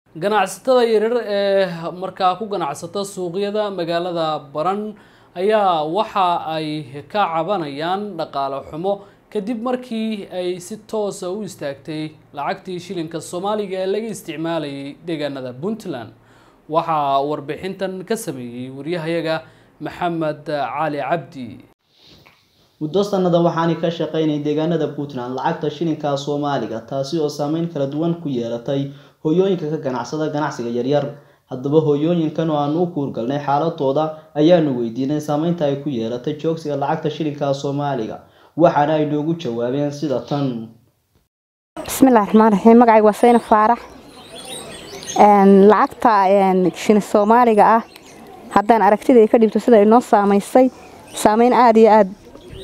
ganacsatada yaryar ee markaa ku ganacsata suuqyada magaalada baran ayaa waxa ay ka cabanayaan dhaqaale xumo kadib markii ay si toosa u istaagtay lacagtii shilinka soomaaliga ee laga isticmaalayay deegaanada puntland waxaa warbixintan ka sameeyey waryahayaga maxamed cali cabdi muddo sanada waxaanay ka shaqaynay deegaanada puntland lacagta shilinka soomaaliga taasi oo saameyn kala duwan ku yeelatay hooyooyinka ka ganacsada ganacsiga yaryar haddaba hooyooyinkan oo aanu u kuurgalnay xaaladooda ayaanu weydiinay saameynta ay ku yeelatay joogsiga lacagta shilinka soomaaliga waxaana ay noogu jawaabeen sida tan bismillahi raxmaan raxiim magacayga waa sayna faarax lacagta shilin soomaaliga ah haddaan aragtida ka dhibto sida inoo saamaysay saameyn aada iyo aada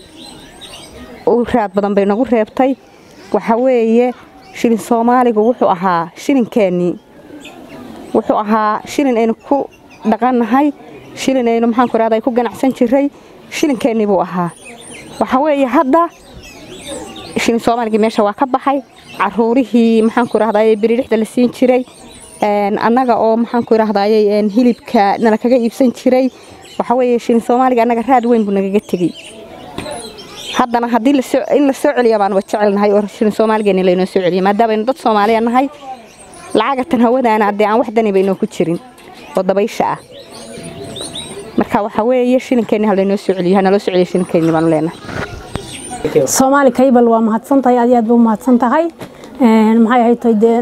u raad badan bay nagu reebtay waxa weeye shilin soomaaligu wuxuu ahaa shilinkeenii wuxuu ahaa shilin aynu ku dhaqannahay shilin aynu maxaanku rahda ku ganacsan jiray shilinkeenii buu ahaa waxa weeye hadda shilin soomaaligii meesha waa ka baxay caruurihii maxaanku rahdaye biririxda la siin jiray annaga oo maxaanku rahdaye hilibka nala kaga iibsan jiray waxa weeye shilin soomaaliga annaga raad weyn buu nagaga tegey haddana haddii in la soo celiya baanu jecelnahay oo shilin soomaaligeeni laynoo soo celiya maadaamaaynu dad soomaaliya nahay lacagatan hawadaana haddee aan wax daniba inoo ku jirin oo dabaysha ah marka waxa weeye shilinkeeni halaynoo soo celiyo hanaloo soo celiya shilinkeeni baanu leenahay soomaali kaybal waa mahadsan tahay aad iyo aad buu mahadsan tahay maxay ahayd dee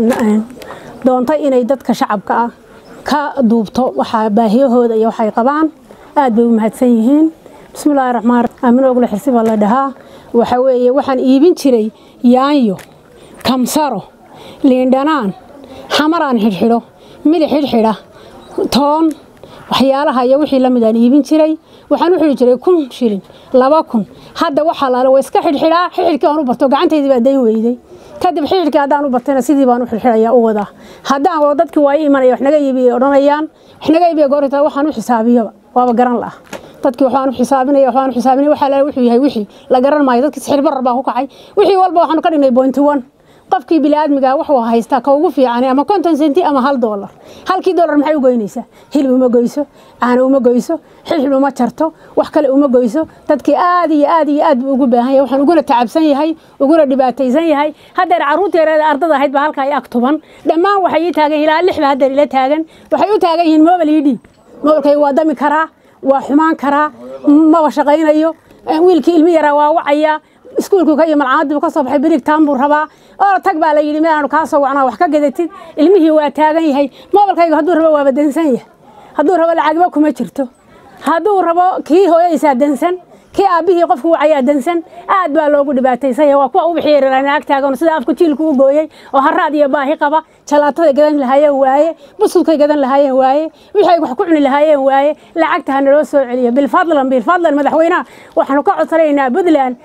doontay inay dadka shacabka ah ka duubto waxaa baahiyahooda iyo waxay qabaan aad bay u mahadsan yihiin bismillahi raxmaan aamin ogle xirsi baa la dhahaa waxa weeye waxaan iibin jiray yaanyo kamsaro liindhanaan xamaraan xidhxidho milix xidhxidha toon waxyaalaha iyo wixii lamid aan iibin jiray waxaan u xidhi jiray kun shilin laba kun hadda waxaa laala waa iska xidhxidhaa xidhxidhkii aan u barto gacantaydii baa dayn weyday kadib xidhxidhkii haddaan u bartayna sidii baan u xidhxidhayaa u wadaa haddaan wado dadkii waa ii imanaya wax naga iibiya odhanayaan wax naga iibiya goorta waxaan u xisaabiyaba waaba garan la'a dadkii waxaan u xisaabinaya waxaan u xisaabinaya waxa la wuxuu yahay wixii la garan maayo dadkii sixir barar baa ku kacay wixii walba waxaanu ka dhignay point one qofkii bini'aadmiga wuxuu haystaa ka ugu fiican ama konton senti ama hal doolar halkii doolar maxay u goynaysaa hilib uma goyso caano uma goyso xilxil uma jarto wax kale uma goyso dadkii aad iyo aad iyo aad buu ugu baahan yahay waxaan uguna tacabsan yahay uguna dhibaataysan yahay haddeer carruurta yareeda ardada ahayd baa halkaa ag tuban dhammaan waxay ii taagan ilaa lix baa haddeer ila taagan waxay u taagan yihiin mobile ii dhiib mobilkay waa dami karaa waa xumaan karaa maba shaqaynayo wiilkii ilmi yaraa waa wacaya iskuulku ka iyo malcamadiibu ka soo baxay birigtaan buu rabaa oo tag baa la yidhi meel aanu kaa soo wacnaa wax ka gadatid ilmihii waa taagan yahay mobilkayga hadduu rabo waaba dansan yahay hadduu rabo lacagba kuma jirto hadduu rabo kii hooyadiisaa dansan kii aabbihii qofku wacayaa dansan aad baa loogu dhibaataysan yahay waa kuwa u bixiyay ag taagan sida afku jiilku u gooyey oo haraad iyo baahi qaba jalaatada gadan lahaayeen waaye buskudkay gadan lahaayeen waaye wixii ay wax ku cuni lahaayeen waaye lacagta ha naloo soo celiyo bilfadlan bilfadlan madaxweynaha waxaanu ka codsanaynaa puntland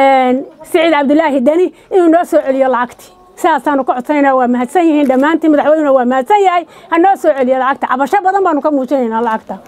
siciid cabdulaahi deni inuu noo soo celiyo lacagtii sidaasaanu ka codsanaynaa waa mahadsan yihiin dhammaantiin madaxweynuna waa mahadsan yahay ha noo soo celiyo lacagta cabasho badan baanu ka muujinaynaa lacagta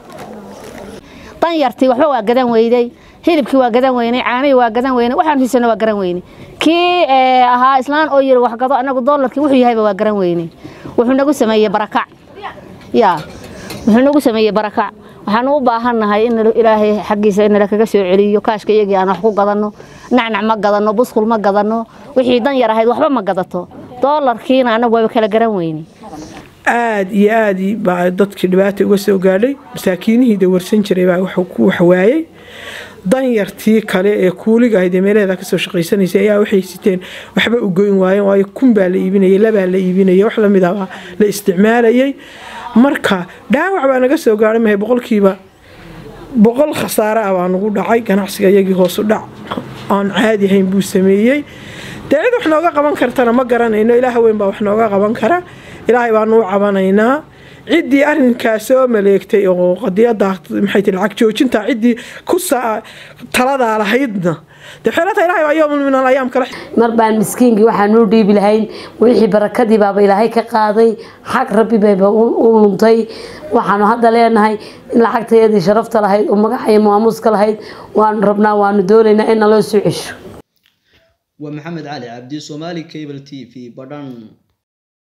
danyartii waxba waa gadan weyday hilibkii waa gadan weynay caanihii waa gadan weynay waxaan hiisano waa garan weynay kii ahaa islaan oo yiri wax gado anagu doolarkii wuxuu yahayba waa garan weynay wuxuu nagu sameeyey barakac yaa wuxuu nagu sameeyey barakac waxaanu u baahannahay in ilaahay xaggiisa in kaga soo celiyo kaashka iyagii aan wax ku gadanno nacnac ma gadanno buskul ma gadanno wixii dan yar ahayd waxba ma gadato doolarkiina anagu waaba kala garan weynay aada iyo aad baa dadkii dhibaata uga soo gaadhay masaakiinihii dawarsan jiray baa wax waayey danyartii kale ee kuuliga ahayd ee meelaheeda kasoo shaqaysanaysay ayaa waxay siteen waxba u goyn waayeen waayo kun baa la iibinayay labaa la iibinayay wax lamid ah baa la isticmaalayay marka dhaawac baa naga soo gaadhay mahay boqolkiiba boqol khasaare ah baa nagu dhacay ganacsiga iyagii hoosu dhac aan caadi ahayn buu sameeyey dee cid wax nooga qaban kartana ma garanayno ilaah weyn baa wax nooga qaban kara ilaahay baanu u cabanaynaa ciddii arrinkaas soo maleegtay oo qadiyada maxay tihi lacag joojinta ciddii ku taladaa lahaydna dee xeelata ilaahay baa yoomun min alayaam kale mar baan miskiinkii waxaan noo dhiibi lahayn wixii barakadii baaba ilaahay ka qaaday xag rabbi bayba u luntay waxaanu hadda leenahay in lacagtayadii sharafta lahayd oo magaca iyo maamuuska lahayd waanu rabnaa waanu doonaynaa in naloo soo cesho waa maxamed cali cabdi soomaali cable t v badhan